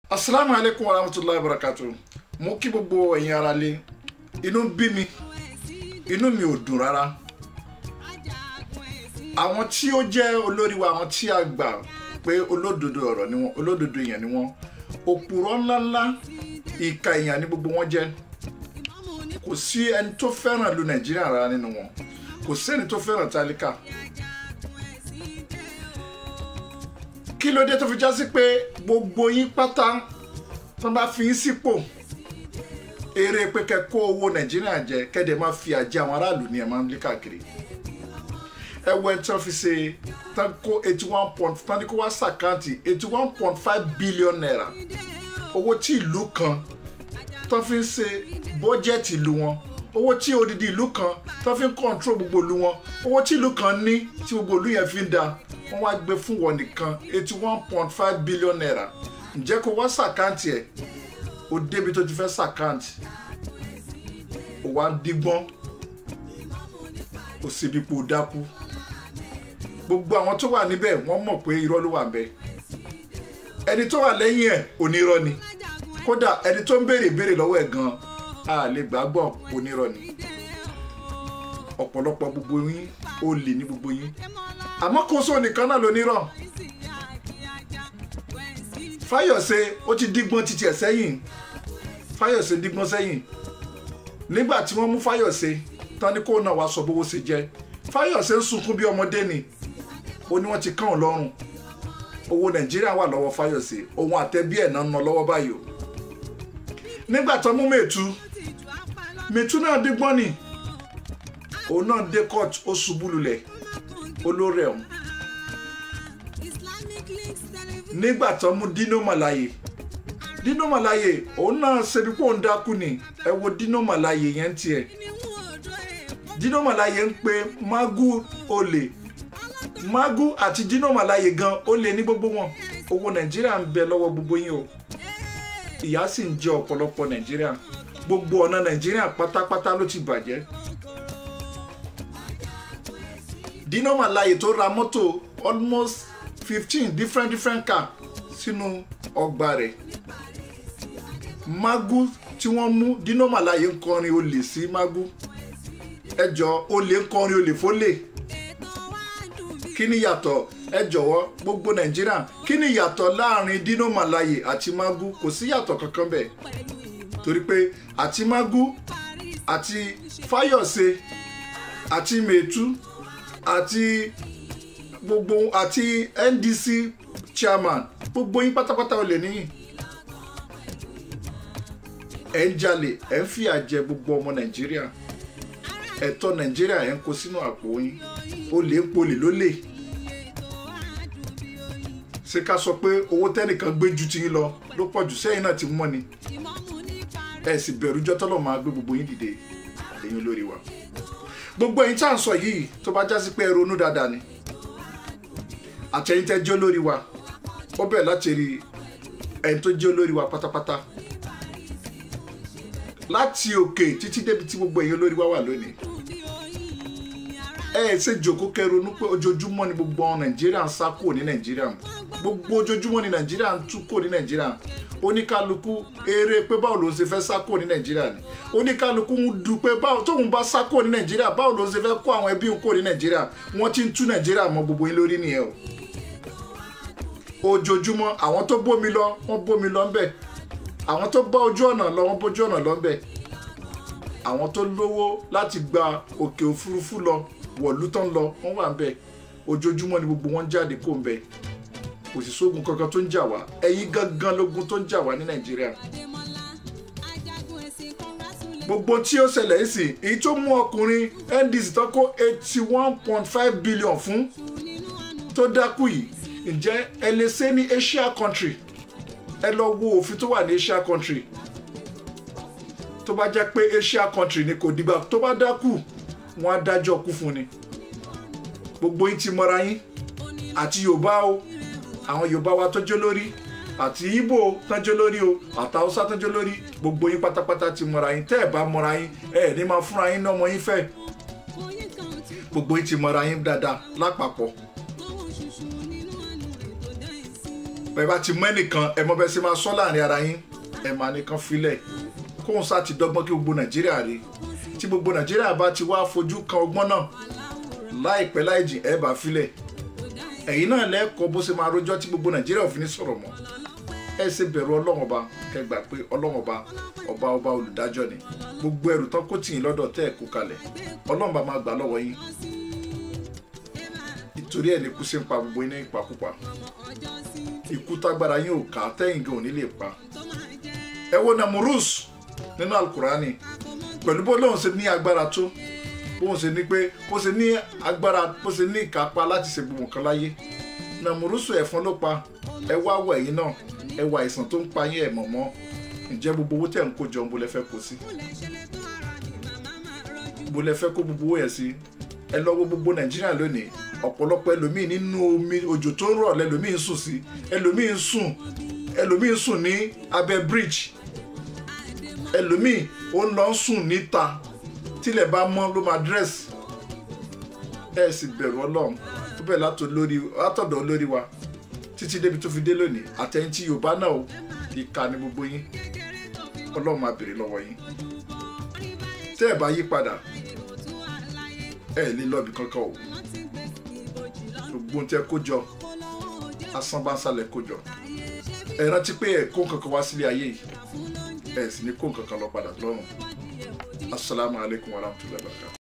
asalaamu aleykum wa rahmatulahi wa barakatu mo kí gbogbo ẹ̀yin ara lé inú bí mi inú mi ò dùn rárá àwọn tí ó jẹ́ olórí wa àwọn tí a gbà pé olódodo ọ̀rọ̀ ni wọ́n olódodo èèyàn ni wọ́n òpùrọ̀ ńláńlá ìka èèyàn ni gbogbo wọn jẹ́ kò sí ẹni tó fẹ́ràn lu nàìjíríà rárá nínú wọn kò sí ẹni tó fẹ́ràn tálíkà kí ló dé tó fi já sí pé gbogbo yín pátá tó bá fi yín sípò eré pé kẹ́ kó owó nàìjíríà jẹ kẹ́dẹ̀ máa fi àjẹ àwọn aráàlú ni ẹ máa ń lé káàkiri ẹ wọ ẹni tí wọ́n fi ṣe tán kó eighty one point tán ní kó wá sàkáǹtì eighty one point five billion naira owó tí ìlú kan tán fi ń ṣe bọ́jẹ̀tì ìlú wọn owó tí odidi ìlú kan tán fi ń kọ́ńtró gbogbo ìlú wọn owó tí ìlú kan ní tí gbogbo ìlú yẹn fi ń da wọ́n wá gbé fún wọn nìkan eighty one point five billion naira ǹjẹ́ kó wá sàkáǹtì ẹ̀ ó débi tó ti fẹ́ sàkáǹtì ó wá dígbọ́n ó sì bí po dákú gbogbo àwọn tó wà níbẹ̀ wọ́n mọ̀ pé irọ́ ló wà ń bẹ ẹni tó wà lẹ́yìn ẹ̀ onírọ́ ni kódà ẹni tó ń béèrè béèrè lọ́wọ́ ẹ̀ gan a lè gbàgbọ́ onírọ́ ni ọ̀pọ̀lọpọ̀ gbogbo yín ó lè ní gbogbo yín àmọ́ kò sóò nìkan náà lónírọ̀ fáyọ̀sẹ̀ ó ti dígbọ́n títí ẹ̀ sẹ́yìn fáyọ̀sẹ̀ dígbọ́n sẹ́yìn nígbà tí wọ́n mú fáyọ̀sẹ̀ tán ní kó náà wá sọ bówó ṣe jẹ́ fáyọ̀sẹ̀ ń sunkún bí ọmọdé ni ó ní wọ́n ti kàn án lọ́rùn owó nàìjíríà wà lọ́wọ́ fáyọ̀sẹ̀ òun àtẹ̀bí ẹ̀ náà ń ná lọ́wọ́ báyìí o nígbà tán mú mẹ́tù mẹ́tù náà dígbọ́n ni òun náà dé court ó ṣubú lulẹ̀ olórí ọ̀hún nígbà tó mú dino malaye dino malaye òun náà ṣebí pé òun dákú ni ẹ wo dino malaye yẹn tiẹ̀ dino malaye ń pe magu olè magu àti dino malaye gan olè ní gbogbo wọn owó nàìjíríà ń bẹ lọ́wọ́ gbogbo yín o ìyà sì ń jẹ ọ̀pọ̀lọpọ̀ nàìjíríà gbogbo ọ̀nà nàìjíríà pátápátá ló ti bàjẹ́ dino malaye tó ra mọ́tò almost fifteen different different car sínú ọgbà rẹ̀ magu tí wọ́n mú dino malaye ń kọrin olè sí magu ẹjọ́ olè ń kọrin olè fólè kí ni yàtọ̀ ẹ jọ̀wọ́ gbogbo nàìjíríà kí ni yàtọ̀ láàrin dino malaye àti magu kò sí yàtọ̀ kankan bẹ́ẹ̀ torí pé àti magu àti fáyọ̀sẹ̀ àti mẹ̀tú àti gbogbo àti ndc chairman gbogbo yín pátápátá olè níyìn ẹ ń jalè ẹ ń fìyà jẹ gbogbo ọmọ nàìjíríà ẹ̀tọ́ nàìjíríà ẹ ń kó sínú àpò yín olè ń polè lólè ṣé ká sọ pé owó tẹ́nìkan gbé ju tiyín lọ ló pọ̀ jù sẹ́yìn náà ti mọ́ ni ẹ sì bẹ̀rù jọ́tọ́lọ́ máa gbé gbogbo yín dìde ẹ̀yin olórí wa gbogbo ẹ̀yin tá à ń sọ yìí tó bá jásí pé ẹ ronú dáadáa ni àtẹ̀yìntẹ́ jẹ́ olórí wa ó bẹ̀rẹ̀ láti rí ẹni tó jẹ́ olórí wa pátápátá láti òkè títí débi tí gbogbo ẹ̀yin olórí wa wà lónìí ẹ ẹ ṣe jòkó kẹronú pé ojoojúmọ́ ni gbogbo ọmọ nàìjíríà ń sá kúrò ní nàìjíríà gbogbo ojoojúmọ́ ni nàìjíríà ń tú kúrò ní nàìjíríà oníkálukú eré pé báwo ló ń ṣe fẹ́ sá kúrò ní nàìjíríà ni oníkálukú ń du pé báwo tóun bá sá kúrò ní nàìjíríà báwo ló ń ṣe fẹ́ kó àwọn ẹbí kúrò ní nàìjíríà wọ́n ti ń tú nàìjíríà mọ́ gbogbo yín lórí nìyẹn o ojoojúmọ́ àwọn tó bómi lọ wọ́n bómi lọ ńbẹ̀ àwọn tó bá ojú ọ̀nà lọ wọ́n bójú ọ̀nà lọ ńbẹ̀ àwọn tó lówó láti gba òkè òfurufú lọ wọ̀lú tán lọ wọ́n wà ńbẹ̀ ojoojúmọ́ ni gbogbo wọn jáde kó ńbẹ̀ kò sì sógun kankan tó ń jà wá ẹ̀yin gangan lógun tó ń jà wá ní nàìjíríà gbogbo tí ó ṣẹlẹ̀ yìí sì èyí tó mú ọkùnrin ndc tó kó eighty one point five billion fún tó dákú yìí ǹjẹ́ ẹ lè ṣe ní asia country ẹ lọ wo òfin tó wà ní asia country tó bá jẹ́ pé asia country ni kò dìgbà tó bá dákú wọn á dájọ́ kú fún ni gbogbo yín ti mọra yín àti yorùbá o àwọn yorùbá wa tó jẹ́ lórí àti ibo tánjọ́ lórí o àtàwùsá tánjọ́ lórí gbogbo yín pátápátá ti mọra yín tẹ́ ẹ̀ bá mọra yín ẹ̀ ní máa fúnra yín náà mọ yín fẹ́ gbogbo yín ti mọra yín dáadáa lápapọ̀ bẹ́ẹ̀ bá ti mọ ẹnìkan ẹ mọ bẹ́ẹ̀ ṣe máa sọ láàrin ara yín ẹ máa nìkan filẹ̀ kóun sá ti dọ́gbọ́n kí gbogbo nàìjíríà rí tí gbogbo nàìjíríà bá ti wá fojú kan ọgbọ́n náà láìpẹ́ láì jìn ẹ bá filẹ̀ ẹ̀yin náà lẹ́kọ̀ọ́ bó ṣe máa rojọ́ tí gbogbo nàìjíríà ò fi ní sọ̀rọ̀ mọ́ ẹ ṣe bẹ̀rù ọlọ́run ọba kẹgbà pé ọlọ́run ọba ọba ọba olùdájọ́ ni gbogbo ẹrù tán kó tì yín lọ́dọ̀ tẹ́ ẹ̀ kó kalẹ̀ ọlọ́run bá máa gbà lọ́wọ́ yín ìtorí ẹ̀ ní kú sí ń pa gbogbo yín ní ìpakúpa ikú tágbára yín ò ká tẹ́yìn gan ò ní lè pa ẹ wo namurus nínú alukurani pẹ̀lú bó lóun ṣe ní agbára tó bóun ṣe ní pé bó ṣe ní agbára bó ṣe ní ìkápá láti ṣe gbogbo nǹkan láyé namurusu ẹ̀fọn ló pa ẹ wá wọ ẹ̀yìn náà ẹ wọ àìsàn tó ń pa yín ẹ̀ mọ̀mọ́ ǹjẹ́ gbogbo owó tẹ̀ ń kó jọ ń bo lẹ fẹ́ kó sí bo lẹ fẹ́ kó gbogbo owó yẹn sí ẹ lọ wo gbogbo nàìjíríà lónìí ọ̀pọ̀lọpọ̀ ẹlòmíì nínú omi òjò tó ń rọ̀ lẹ́lòmíì ń sùn sí ẹlòmíì ń sùn ẹlòmíì ń sùn ní abẹ́ bridge ẹlòmíì ó ń lọ sùn níta tílẹ̀ bá mọ́ ló máa dress ẹ sì bẹ̀rù ọlọ́run tó bẹ̀ látọ̀dọ̀ olórí wa títí débi tó fi dé lónìí àtẹ̀yìntì yorùbá náà ó ìka ní gbogbo yín ọlọ́run máa béèrè lọ́wọ́ yín tẹ́ ẹ̀ bá yí padà ẹ lè lọ́ọ̀bì kankan o gbogbo tẹ́ kó jọ asán bá ń sálẹ̀ kó jọ ẹ rántí pé ẹ kó nǹkan kan wá sílé ayé yìí ẹ sì ní kó nǹkan kan lọ padà lọ́rùn asalaamualeykum wa rahmatulahi wa barakatuh.